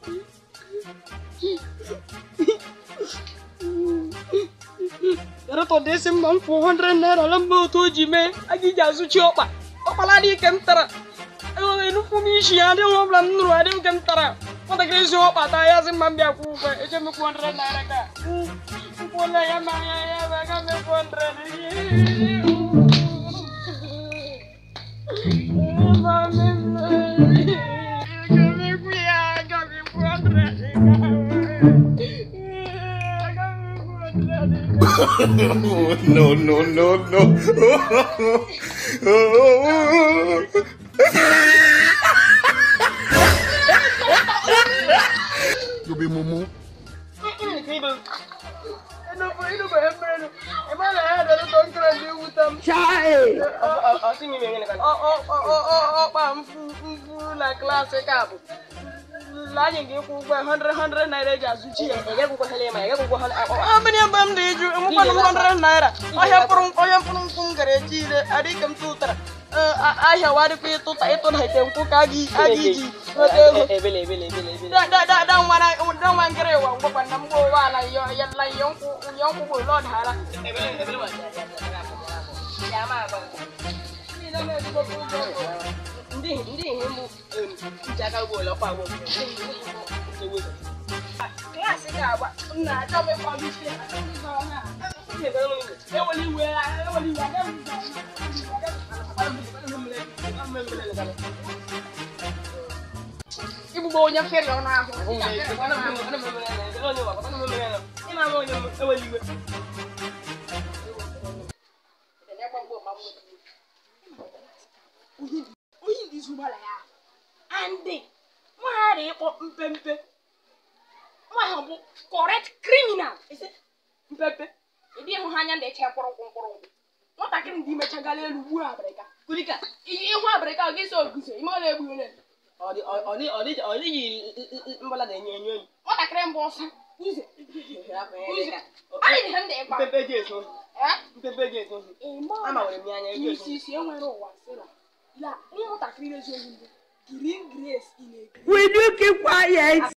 Yàrá dị isi mma m kwụ 100 naira na mba otu o ji mee aga iji azụchi ọkpa ọkpala dị ike m tara enweghị nnukwu m isi ya adịghị ọbụla m nụrụ adịghị nke m tara nwatakịrị si ọkpa taa ya sị mma m bịa kwụ ụgwọ eje m kwụ 100 naira ka nkwụla ya ma ya ya ma aga m kwụ 100 no, no, no, no. you be mumu. ọkpa mfu na klaasị ka bụ anyị ga-ịkwụ ụgwọ 100 100 naira eji azụchi ya mmiri mgbe m dị jụ enwekwana m 100 naira ọhịa mkpụrụ onye mkpụrụ nkwụ m gara eji ire adịghị ka m tụtara ahịa wadịkwa ịtụta ịtụna ite nkwụ ka a ga-iji nweta ego danwa ngịrị ịwa ngwakwa na mgbe ụwa ala ya nkwụ nkwụ bụ ụlọ dara ndị ihe mbụ ji aka ugbo ụlọ kwa klaasị ga-agba nna achọ m ịkwa gị isi eweli iwe eweli iwe igbugbo onye fere ọnụ ahụ eweli iwe onye ndị izu gbara ya andị nwaghara ịkpọ mpempe nwaahụ bụ correct criminal mpempe ịdị ịhụ ha anya na-eche mkpụrụ nkwụ mkpụrụ nkwụ nwatakịrị ndị mechagala elu gbuo abịrịka kulika ihu abịrịka ọ ga-eso oguzo ime ọ na-egbu onye ọ dịghị mgbala na-enyo enyo enyi nwatakịrị mbụ ọsọ uze uze anyị dị ha ndị ịkpa mpepe ji ezo Eh? mpepe ji ezo ịma ama nwere m ya anya eji ezo isi isi enwere ụwa sịra la nwatakịrị na-ezo ohi mbụ green grace in a green Will you keep quiet?